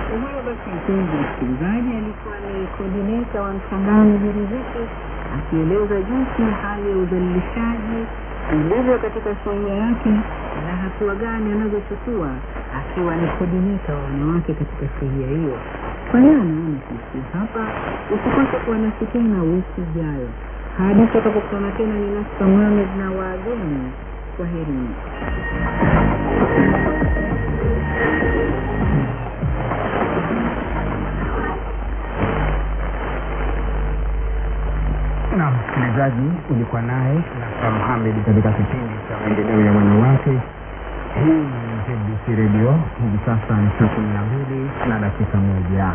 Huyo basi mpenzi msikilizaji alikuwa ni kodineta wa Mchangani Biriziki akieleza jinsi hali ya udhalilishaji ilivyo katika sheria yake na hatua gani anazochukua akiwa ni kodineta wa wanawake katika sheria hiyo. Kwa hiyo anaona sisi hapa, usikose kuwa nasi tena wiki ijayo hadi tutakapokutana tena. Ni Nasta Mohamed na wageni, kwaherini. na msikilizaji ulikuwa naye Nasta Mohamed katika kipindi cha maendeleo ya wanawake. Hii ni ZBC Radio, hivi sasa ni saa kumi na mbili na dakika moja.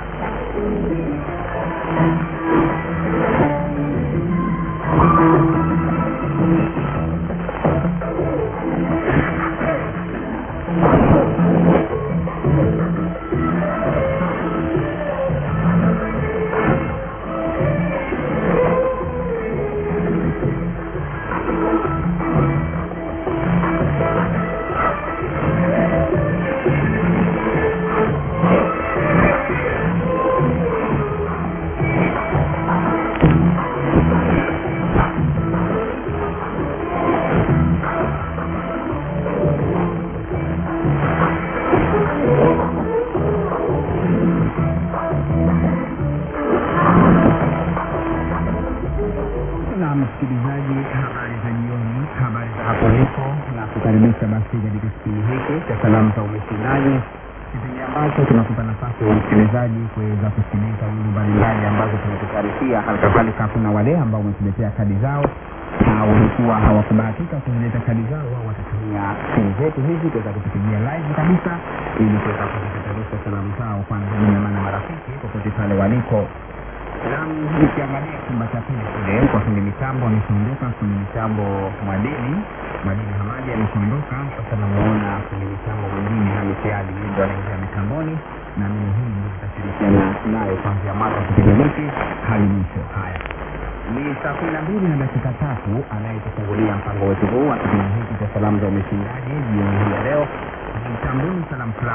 na msikilizaji, habari za jioni, habari za hapo ulipo, na kukaribisha basi katika kipindi hiki cha salamu za umisilaji, kipindi ambacho tunakupa nafasi ya msikilizaji kuweza kusikiliza wimbo mbalimbali ambazo tumekutayarishia. Halikadhalika kuna wale ambao wametuletea kadi zao na walikuwa hawakubahatika kuzileta kadi zao, wao watatumia simu zetu hizi kuweza kutupigia live kabisa, ili kuweza kuzipeperusha salamu zao kwa ndugu jamaa na marafiki popote pale waliko Naam, nikiangalia chumba cha pili kule kwa fundi mitambo ameshaondoka, fundi mitambo Mwadini Mwadini Hamadi ameshaondoka. Sasa namuona fundi mitambo mwingine Hamisi Ali, yeye ndo anaingia mitamboni, na mimi hii ndio nitashirikiana naye kuanzia mwanzo wa kipindi hiki hadi mwisho. Haya, ni saa kumi na mbili na dakika tatu anayetufungulia mpango wetu huu wa kipindi hiki cha salamu za umeshindaji jioni hii ya leo ni Mtambuni Salam Club.